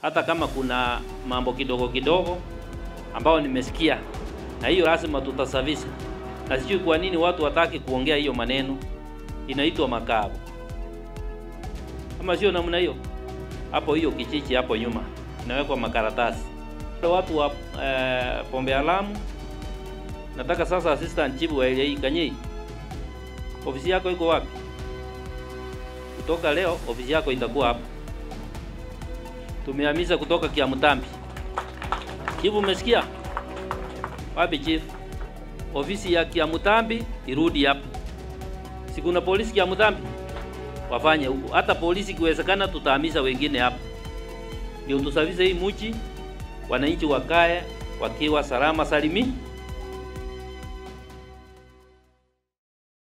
hata kama kuna mambo kidogo kidogo ambao nimesikia, na hiyo lazima tutasafisha, na sijui kwa nini watu wataki kuongea hiyo maneno, inaitwa makao, ama sio namna hiyo? Hapo hiyo kichichi hapo nyuma inawekwa makaratasi. Watu wa eh, Pombe Alamu, nataka sasa assistant chief wa area hii Kanyei, ofisi yako iko wapi? Kutoka leo ofisi yako itakuwa hapa. Tumehamisha kutoka Kiamutambi. Chief, umesikia? Wapi chief? Ofisi ya Kiamutambi irudi hapa. Si kuna polisi Kiamutambi? Wafanye huko. Hata polisi ikiwezekana tutahamisha wengine hapa. Ndio tusafishe hii mji, wananchi wakae wakiwa salama salimi